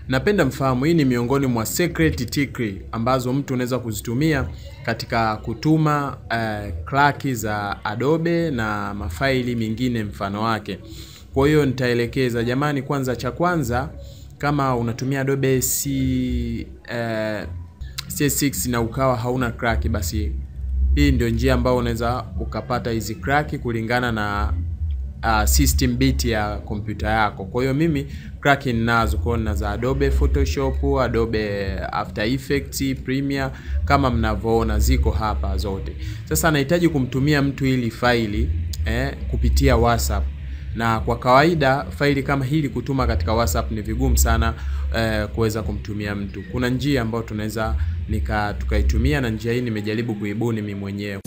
napenda mfahamu hii ni miongoni mwa secret tricks ambazo mtu unaweza kuzitumia katika kutuma uh, klaki za Adobe na mafaili mengine mfano wake. Kwa hiyo nitaelekeza jamani, kwanza cha kwanza kama unatumia Adobe C, uh, CS6 na ukawa hauna crack, basi hii ndio njia ambayo unaweza ukapata hizi crack kulingana na uh, system bit ya kompyuta yako. Kwa hiyo mimi crack ninazo, kwa hiyo za Adobe Photoshop, Adobe After Effects, Premiere kama mnavyoona ziko hapa zote. Sasa nahitaji kumtumia mtu hili faili eh, kupitia WhatsApp na kwa kawaida faili kama hili kutuma katika WhatsApp ni vigumu sana eh, kuweza kumtumia mtu. Kuna njia ambayo tunaweza nika tukaitumia, na njia hii nimejaribu kuibuni mimi mwenyewe.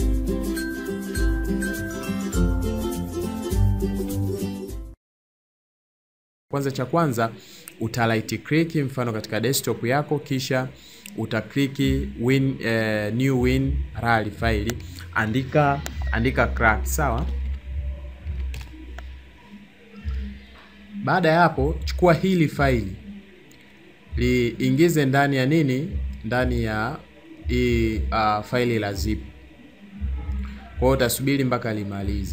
Kwanza cha kwanza uta right click mfano katika desktop yako, kisha utakliki win eh, new win rar file, andika andika crack sawa. Baada ya hapo, chukua hili faili liingize ndani ya nini, ndani ya hii uh, faili la zip. Kwa hiyo utasubiri mpaka limalize.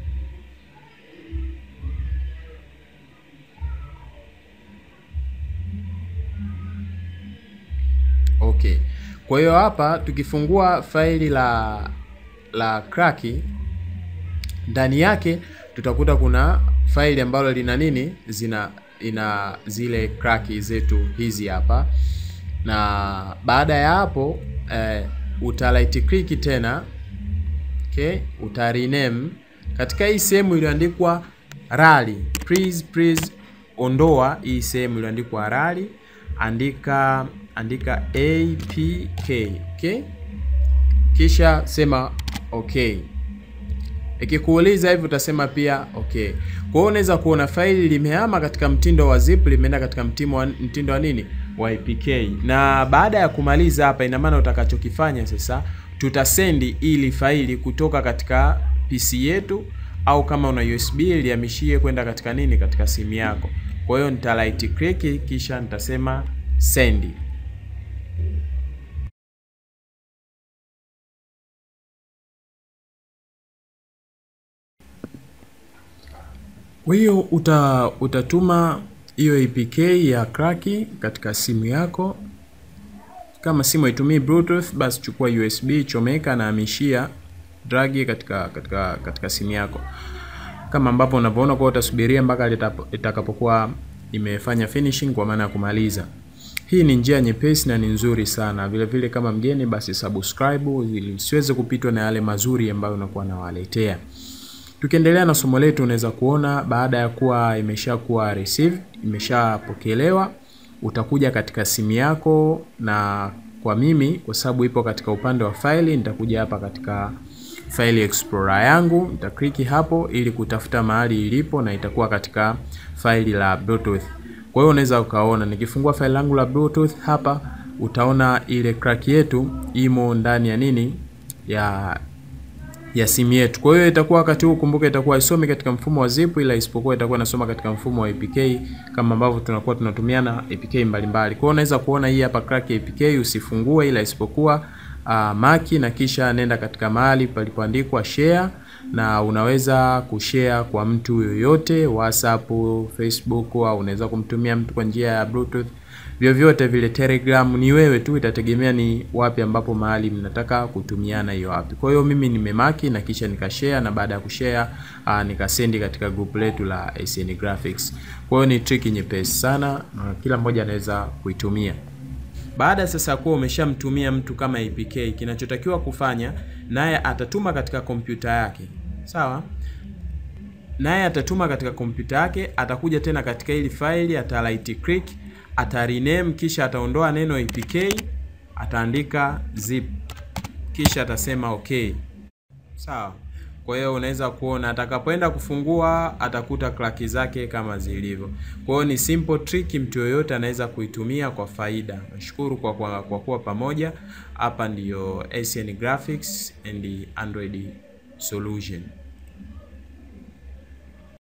Okay, kwa hiyo hapa tukifungua faili la la kraki ndani yake tutakuta kuna faili ambalo lina nini, zina ina zile kraki zetu hizi hapa, na baada ya hapo eh, uta right click tena okay, uta rename katika hii sehemu iliyoandikwa rali, please please ondoa hii sehemu iliyoandikwa rali, andika andika apk okay, kisha sema okay. Ikikuuliza hivi utasema pia okay. Kwa hiyo unaweza kuona faili limehama katika mtindo wa zip limeenda katika mtindo wa, mtindo wa nini wa APK. Na baada ya kumaliza hapa, ina maana utakachokifanya sasa, tutasendi ili faili kutoka katika PC yetu au kama una USB lihamishie kwenda katika nini, katika simu yako. Kwa hiyo nita right click kisha nitasema send. Kwa hiyo uta, utatuma hiyo APK ya kraki katika simu yako. Kama simu haitumii Bluetooth, basi chukua USB, chomeka na hamishia dragi katika katika katika simu yako, kama ambapo unavyoona. Kwa utasubiria mpaka itakapokuwa imefanya finishing, kwa maana ya kumaliza. Hii ni njia nyepesi na ni nzuri sana. Vile vile kama mgeni, basi subscribe ili usiweze kupitwa na yale mazuri ambayo unakuwa nawaletea. Tukiendelea na somo letu, unaweza kuona baada ya kuwa imeshakuwa receive, imeshapokelewa, utakuja katika simu yako, na kwa mimi kwa sababu ipo katika upande wa faili, nitakuja hapa katika file explorer yangu, nitakliki hapo ili kutafuta mahali ilipo, na itakuwa katika faili la Bluetooth. Kwa hiyo unaweza ukaona nikifungua faili langu la Bluetooth hapa, utaona ile crack yetu imo ndani ya nini ya ya simu yetu. Kwa hiyo itakuwa wakati huu, kumbuka, itakuwa isomi katika mfumo wa zip, ila isipokuwa itakuwa inasoma katika mfumo wa APK kama ambavyo tunakuwa tunatumiana APK mbalimbali. Kwa hiyo unaweza kuona hii hapa crack APK, usifungue ila isipokuwa uh, maki na kisha nenda katika mahali palipoandikwa share, na unaweza kushare kwa mtu yoyote, WhatsApp, Facebook, au unaweza kumtumia mtu kwa njia ya Bluetooth vyovyote vile, Telegram, ni wewe tu, itategemea ni wapi ambapo mahali mnataka kutumiana hiyo wapi. Kwa hiyo mimi nimemaki na kisha nikashare, na baada ya kushare uh, nikasendi katika group letu la SN Graphics. Kwa hiyo ni trick nyepesi sana na kila mmoja anaweza kuitumia. Baada sasa kuwa umeshamtumia mtu kama APK, kinachotakiwa kufanya naye atatuma katika kompyuta yake, sawa naye atatuma katika kompyuta yake, atakuja tena katika hili faili, ata right click ata rename kisha ataondoa neno APK, ataandika zip kisha atasema okay, sawa. Kwa hiyo unaweza kuona atakapoenda kufungua atakuta klaki zake kama zilivyo. Kwa hiyo ni simple trick, mtu yoyote anaweza kuitumia kwa faida. Nashukuru kwa, kwa, kwa kuwa pamoja hapa. Ndiyo SN Graphics and Android Solution.